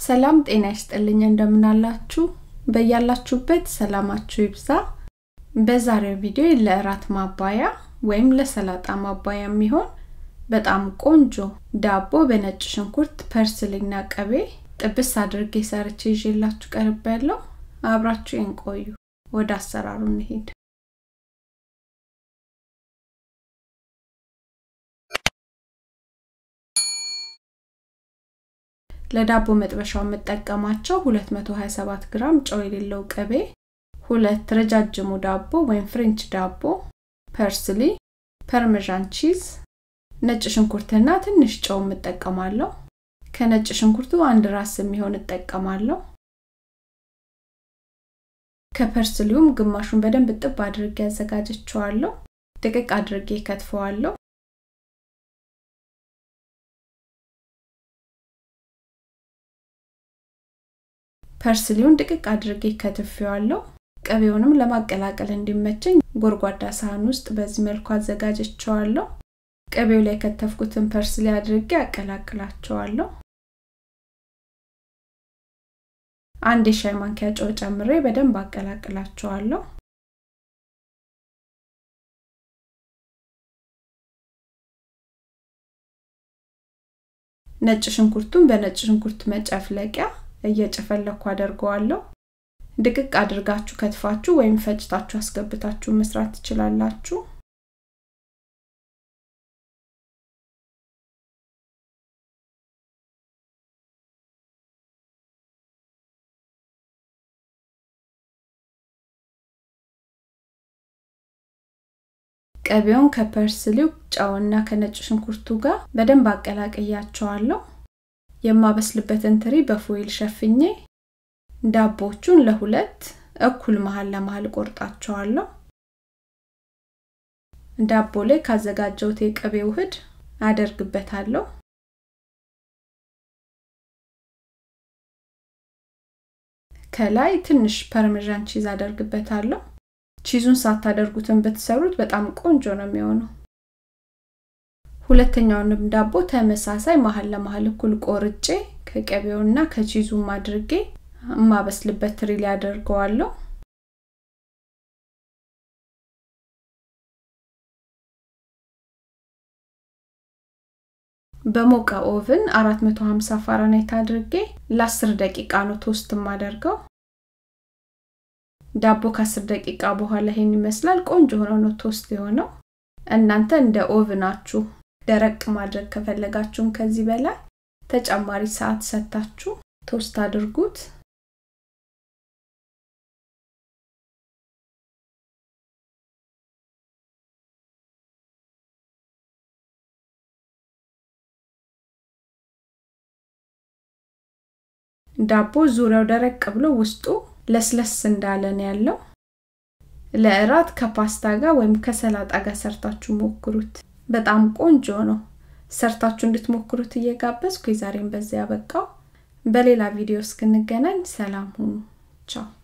ሰላም ጤና ይስጥልኝ እንደምናላችሁ በያላችሁበት ሰላማችሁ ይብዛ በዛሬው ቪዲዮ ለእራት ማባያ ወይም ለሰላጣ ማባያ የሚሆን በጣም ቆንጆ ዳቦ በነጭ ሽንኩርት ፐርስሊና ቅቤ ጥብስ አድርጌ ሰርቼ ይዤላችሁ ቀርብ ያለው አብራችሁ ቆዩ ወደ አሰራሩ እንሄድ ለዳቦ መጥበሻው የምጠቀማቸው 227 ግራም ጨው የሌለው ቅቤ ሁለት ረጃጅሙ ዳቦ ወይም ፍሬንች ዳቦ ፐርስሊ ፐርሜዣን ቺዝ ነጭ ሽንኩርትና ትንሽ ጨው እጠቀማለሁ ከነጭ ሽንኩርቱ አንድ ራስ የሚሆን እጠቀማለሁ ከፐርስሊውም ግማሹን በደንብ ጥብ አድርጌ ያዘጋጀቸዋለሁ ድቅቅ አድርጌ ከትፈዋለሁ ፐርስሊውን ድቅቅ አድርጌ ከትፌዋለሁ ቅቤውንም ለማቀላቀል እንዲመቸኝ ጎርጓዳ ሳህን ውስጥ በዚህ መልኩ አዘጋጀቸዋለሁ ቅቤው ላይ ከተፍኩትን ፐርስሊ አድርጌ አቀላቅላቸዋለሁ አንድ የሻይ ማንኪያ ጨው ጨምሬ በደንብ አቀላቅላቸዋለሁ ነጭ ሽንኩርቱን በነጭ ሽንኩርት መጨፍለቂያ እየጨፈለኩ አደርገዋለሁ ድቅቅ አድርጋችሁ ከትፋችሁ ወይም ፈጭታችሁ አስገብታችሁ መስራት ትችላላችሁ ቅቤውን ከፐርስሊው ጨውና ከነጭ ሽንኩርቱ ጋር በደንብ አቀላቅያቸዋለሁ የማበስልበትን ትሪ በፎይል ሸፍኜ ዳቦቹን ለሁለት እኩል መሀል ለመሀል ቆርጣቸዋለሁ ዳቦ ላይ ካዘጋጀውት የቅቤ ውህድ አደርግበታለሁ ከላይ ትንሽ ፐርሜዣን ቺዝ አደርግበታለሁ ቺዙን ሳታደርጉትን ብትሰሩት በጣም ቆንጆ ነው የሚሆነው ሁለተኛውንም ዳቦ ተመሳሳይ መሀል ለመሀል እኩል ቆርጬ ከቀቤውና ከቺዙም አድርጌ የማበስልበት ትሪ ላይ አደርገዋለሁ በሞቀ ኦቭን 450 ፋራናይት አድርጌ ለ10 ደቂቃ ነው ቶስት የማደርገው ዳቦ ከ10 ደቂቃ በኋላ ይሄን ይመስላል ቆንጆ ሆኖ ነው ቶስት የሆነው እናንተ እንደ ኦቭናችሁ ደረቅ ማድረግ ከፈለጋችሁም ከዚህ በላይ ተጨማሪ ሰዓት ሰታችሁ ቶስት አድርጉት ዳቦ ዙሪያው ደረቅ ብሎ ውስጡ ለስለስ እንዳለ ነው ያለው ለእራት ከፓስታ ጋር ወይም ከሰላጣ ጋር ሰርታችሁ ሞክሩት በጣም ቆንጆ ነው ሰርታችሁ እንድትሞክሩት እየጋበዝኩ የዛሬን በዚያ ያበቃው በሌላ ቪዲዮ እስክንገናኝ ሰላም ሁኑ ቻው